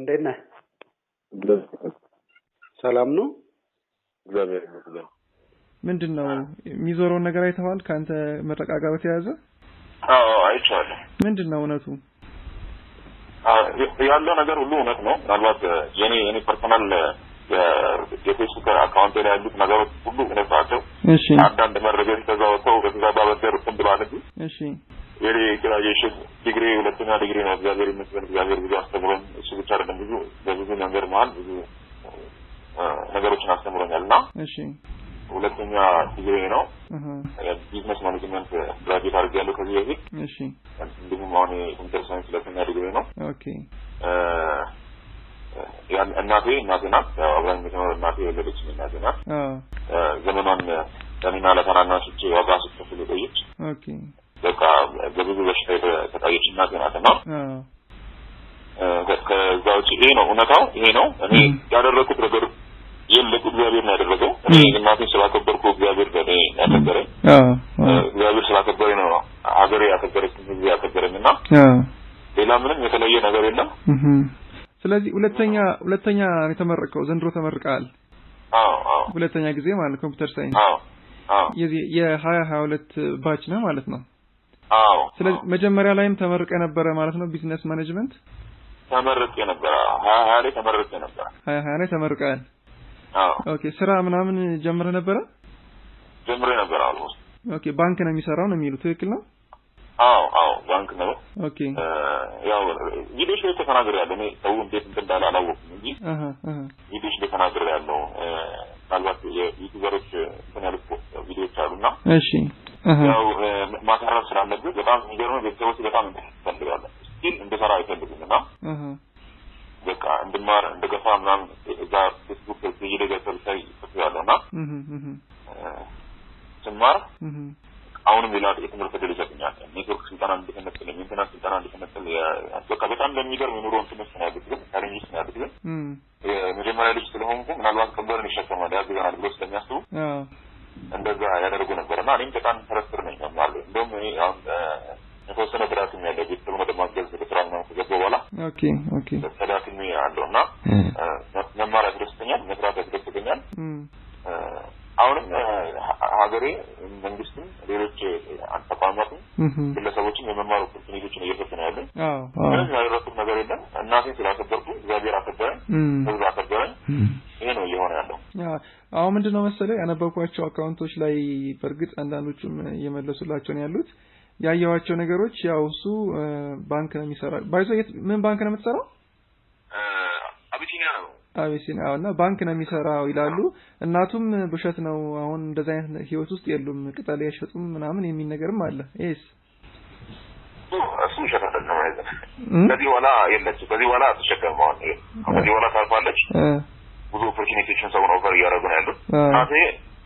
እንዴት ነህ? ሰላም ነው? እግዚአብሔር ይመስገን። ምንድን ነው የሚዞረውን ነገር አይተዋል? ከአንተ ምረቃ ጋር በተያያዘ አዎ አይቼዋለሁ። ምንድን ነው እውነቱ? ያለው ነገር ሁሉ እውነት ነው። ምናልባት የኔ የኔ ፐርሰናል የፌስቡክ አካውንት ላይ ያሉት ነገሮች ሁሉ እውነት ናቸው። እሺ አንዳንድ መረጃዎች ከዛ ወጥተው በተዛባ መንገድ እንትን ብለዋል እንጂ እሺ የኔ ግራጁዌሽን ዲግሪ ሁለተኛ ዲግሪ ነው። እግዚአብሔር ይመስገን። እግዚአብሔር ብዙ አስተምሮኝ እሱ ብቻ አይደለም ብዙ በብዙ መንገድ መሀል ብዙ ነገሮችን አስተምሮኛል እና እሺ ሁለተኛ ዲግሪ ነው አሃ ቢዝነስ ማኔጅመንት ግራጁዌት አድርጌያለሁ ከዚህ በፊት እሺ እንዲሁም አሁን የኮምፒውተር ሳይንስ ሁለተኛ ዲግሪ ነው። ኦኬ ያን- እናቴ እናቴ ናት። ያው አብራኝ የምትኖር እናቴ የወለደችኝ እናቴ ናት። አ ዘመኗን ለእኔና ለታናናሾቼ ዋጋ ስትከፍል የቆየች ኦኬ በቃ በብዙ በሽታ የተሰቃየች እናቴ ናት እና አ ከዛ ውጭ ይሄ ነው እውነታው፣ ይሄ ነው። እኔ ም። ያደረኩት ነገር የለም፣ እግዚአብሔር ነው ያደረገው። እኔ እናቴን ስላከበርኩ እግዚአብሔር በእኔ ያከበረኝ፣ አ አ እግዚአብሔር ስላከበረኝ ነው ሀገሬ ያከበረችኝ፣ ህዝብ ያከበረኝ እና አ ሌላ ምንም የተለየ ነገር የለም። እህ ስለዚህ ሁለተኛ ሁለተኛ ነው የተመረቀው ዘንድሮ ተመርቀሃል። አዎ አዎ ሁለተኛ ጊዜ ማለት ኮምፒውተር ሳይንስ አዎ አዎ የዚህ የሀያ ሀያ ሁለት ባች ነው ማለት ነው። አዎ ስለዚህ መጀመሪያ ላይም ተመርቀ ነበረ ማለት ነው ቢዝነስ ማኔጅመንት ተመርቄ ነበረ። ሀያ ሀያ ላይ ተመርቄ ነበረ። ሀያ ሀያ ላይ ተመርቀሃል። አዎ ኦኬ ስራ ምናምን ጀምረ ነበረ? ጀምሬ ነበረ አልሞስት። ኦኬ ባንክ ነው የሚሰራው ነው የሚሉ ትክክል ነው? አዎ አዎ ባንክ ነው። ኦኬ እ፣ ያው ቪዲዮች ላይ ተናግሬ ያለው እኔ ሰው እንዴት እንትን እንዳለ አላወኩም እንጂ አሃ አሃ ቪዲዮች ላይ ተናግሬ ያለው ምናልባት የዩቲዩበሮች እንትን ያሉት ቪዲዮች አሉና እሺ አሃ ያው እ፣ ማሳረፍ ስላለብህ በጣም የሚገርመው ቤተሰቦች በጣም እንፈልጋለን ስቲል እንድሰራ አይፈልጉም እና አሃ በቃ እንድማር እንደገፋ ምናምን እዛ ፌስቡክ በየደገሰብ ላይ ጽፌያለሁ እና እህ እህ እ፣ ስማር እህ አሁንም ሌላ የትምህርት እድል ይሰጡኛል። ኔትወርክ ስልጠና እንድትነጥል፣ የሜንቴናንስ ስልጠና እንድትነጥል በቃ በጣም በሚገርም የኑሮ እንትኖች ነው ያሉት፣ ግን ቻሌንጆች ነው ያሉት። ግን እም የመጀመሪያ ልጅ ስለሆንኩ ምናልባት ቀንበርን ይሸከማል ያግዘናል ብሎ ስለሚያስቡ አ እንደዛ ያደርጉ ነበር እና እኔም በጣም ተረስር ነኝ መማር እንደውም እኔ አሁን እ፣ የተወሰነ ተዳክሜ ያለው ቤተሰብ ወደ ማገዝ ወደ ስራ ምናምን ከገባሁ በኋላ ኦኬ ኦኬ ተዳክሜ አለው እና እ፣ መማር ያስደስተኛል፣ መስራት ያስደስተኛል። እም እ፣ አሁንም እ፣ ሀ- ሀገሬ መንግስትም ሌሎች እ፣ ተቋማትም እህ ግለሰቦችም የመማር ኦፖርቹኒቲዎችን እየሰጡ ነው ያለን። አዎ አዎ ምንም ያደረኩት ነገር የለም። እናቴን ስላከበርኩ እግዚአብሔር አከበረኝ፣ እም ህዝብ አከበረኝ። ይሄ ነው እየሆነ ያለው። ያ አሁን ምንድን ነው መሰለህ ያነበብኳቸው አካውንቶች ላይ በእርግጥ አንዳንዶቹም እየመለሱላቸው ነው ያሉት ያየኋቸው ነገሮች ያው እሱ እ፣ ባንክ ነው የሚሰራ ባይዞ የት ምን ባንክ ነው የምትሰራው? አቢሲኒያ ነው። አቤሲኒያ እና ባንክ ነው የሚሰራው ይላሉ። እናቱም ውሸት ነው አሁን እንደዛ አይነት ህይወት ውስጥ የሉም ቅጠል አይሸጡም ምናምን የሚል ነገርም አለ። ይሄስ እሱ ውሸት አይደለም። አይዘን እም? ከዚህ በኋላ የለችም። ከዚህ በኋላ አትሸከምም። አሁን ይሄ ከዚህ በኋላ ታልፋለች። እ፣ ብዙ ኦፖርቹኒቲዎችን ሰውን ኦፈር እያደረጉ ነው ያሉት። አ፣ እናቴ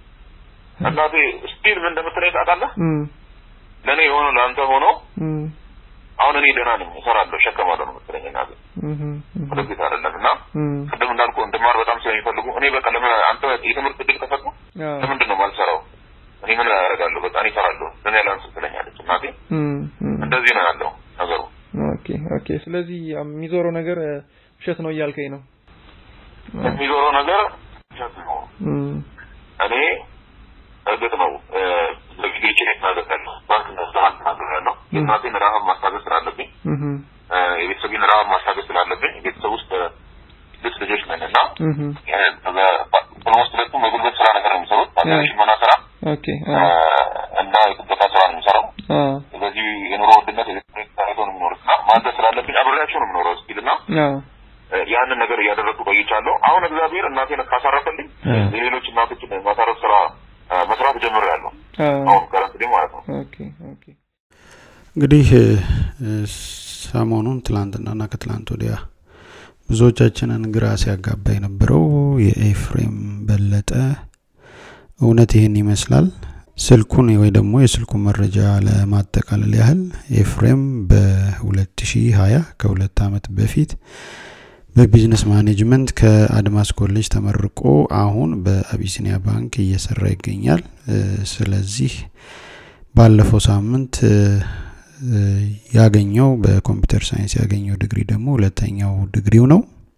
እናቴ ስቲል ምን እንደምትለኝ ታውቃለህ? እም፣ ለእኔ የሆነ ለአንተ ሆኖ እም፣ አሁን እኔ ደህና ነኝ፣ እሰራለሁ፣ እሸከማለሁ ነው የምትለኝ እናቴ። እህ፣ እህ፣ ወደፊት አይደለም እና እም፣ ቅድም እንዳልኩ እንድማር በጣም ስለሚፈልጉ እኔ በቃ ለምን አንተ የትምህርት እድል ከሰጡ አ፣ ለምንድን ነው ማልሰራው? እኔ ምን ያደርጋለሁ? በቃ እኔ እሰራለሁ። ለእኔ ያላንስ ትለኛለች እናቴ። እም፣ እም። እንደዚህ ነው ያለው ነገሩ። ኦኬ ኦኬ። ስለዚህ የሚዞረው ነገር እ፣ ውሸት ነው እያልከኝ ነው። የሚዞረው ነገር ውሸት ነው። እም፣ እኔ እርግጥ ነው እ፣ በጊዜዎች ላይ ተናግሬያለሁ። ባንክ ነስራ ተናግሬያለሁ። የእናቴን ረሀብ ማስታገስ ስላለብኝ እህ፣ እ፣ የቤተሰቤን ረሀብ ማስታገስ ስላለብኝ ቤተሰብ ውስጥ እ፣ ስድስት ልጆች ነን እና እህ፣ ኦልሞስት ሁለቱም በጉልበት ስራ ነገር ነው የሚሰሩት። አንዱ ሽመና ስራ ኦኬ እ፣ አ፣ እና የጥበቃ ስራ ነው የሚሰራው። አ፣ ስለዚህ የኑሮ ውድነት የቤተሰብ ታይቶ ነው የሚኖሩት እና ማዘዝ ስላለብኝ አብሬያቸው ነው የምኖረው ስቲል እና አ፣ እ፣ ያንን ነገር እያደረግኩ ቆይቻለሁ። አሁን እግዚአብሔር እናቴን ካሳረፈልኝ እ። የሌሎች እናቶችን ማሳረፍ ስራ እ፣ መስራት ጀምሬያለሁ። አ፣ አሁን ከረንት ማለት ነው። ኦኬ ኦኬ። እንግዲህ እ፣ ሰሞኑን ትላንትናና ከትላንት ወዲያ ብዙዎቻችንን ግራ ሲያጋባ የነበረው የኤፍሬም በለጠ እውነት ይህን ይመስላል። ስልኩን ወይ ደግሞ የስልኩን መረጃ ለማጠቃለል ያህል ኤፍሬም በ2020 ከሁለት ዓመት በፊት በቢዝነስ ማኔጅመንት ከአድማስ ኮሌጅ ተመርቆ አሁን በአቢሲኒያ ባንክ እየሰራ ይገኛል። እ፣ ስለዚህ ባለፈው ሳምንት እ፣ እ፣ ያገኘው በኮምፒውተር ሳይንስ ያገኘው ዲግሪ ደግሞ ሁለተኛው ዲግሪው ነው።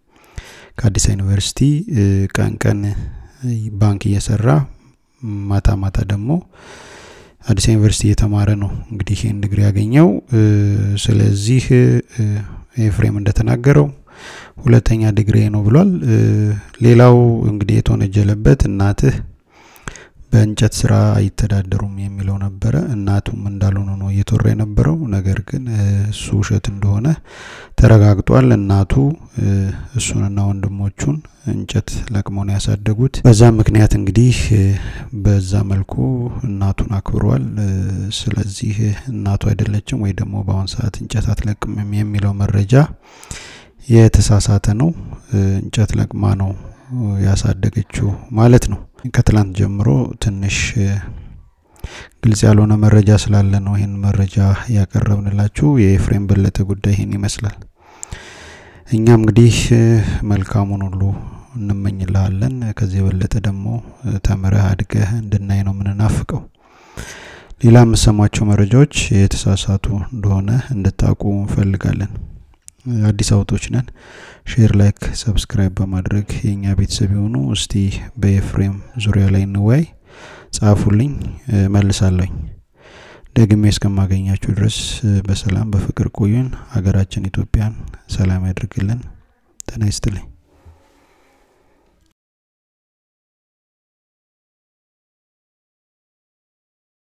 ከአዲስ ዩኒቨርሲቲ ቀን ቀን ባንክ እየሰራ ማታ ማታ ደግሞ አዲስ ዩኒቨርሲቲ እየተማረ ነው እንግዲህ ይህን ዲግሪ ያገኘው። ስለዚህ ኤፍሬም እንደተናገረው ሁለተኛ ዲግሪ ነው ብሏል። ሌላው እንግዲህ የተወነጀለበት እናትህ በእንጨት ስራ አይተዳደሩም የሚለው ነበረ። እናቱም እንዳልሆነ ነው እየተወራ የነበረው። ነገር ግን እሱ ውሸት እንደሆነ ተረጋግጧል። እናቱ እሱንና ወንድሞቹን እንጨት ለቅመው ነው ያሳደጉት። በዛ ምክንያት እንግዲህ በዛ መልኩ እናቱን አክብሯል። ስለዚህ እናቱ አይደለችም ወይ ደግሞ በአሁን ሰዓት እንጨት አትለቅምም የሚለው መረጃ የተሳሳተ ነው። እንጨት ለቅማ ነው ያሳደገችው ማለት ነው። ከትላንት ጀምሮ ትንሽ ግልጽ ያልሆነ መረጃ ስላለ ነው ይህን መረጃ ያቀረብንላችሁ። የኤፍሬም በለጠ ጉዳይ ይህን ይመስላል። እኛም እንግዲህ መልካሙን ሁሉ እንመኝልሃለን። ከዚህ የበለጠ ደግሞ ተምረህ አድገህ እንድናይ ነው የምንናፍቀው። ሌላ የምሰሟቸው መረጃዎች የተሳሳቱ እንደሆነ እንድታውቁ እንፈልጋለን። አዲስ አውቶች ነን። ሼር፣ ላይክ፣ ሰብስክራይብ በማድረግ የእኛ ቤተሰብ የሆኑ እስቲ በኤፍሬም ዙሪያ ላይ እንወያይ። ጻፉልኝ፣ መልሳለኝ። ደግሜ እስከማገኛችሁ ድረስ በሰላም በፍቅር ቆዩን። ሀገራችን ኢትዮጵያን ሰላም ያድርግልን። ጤና ይስጥልኝ።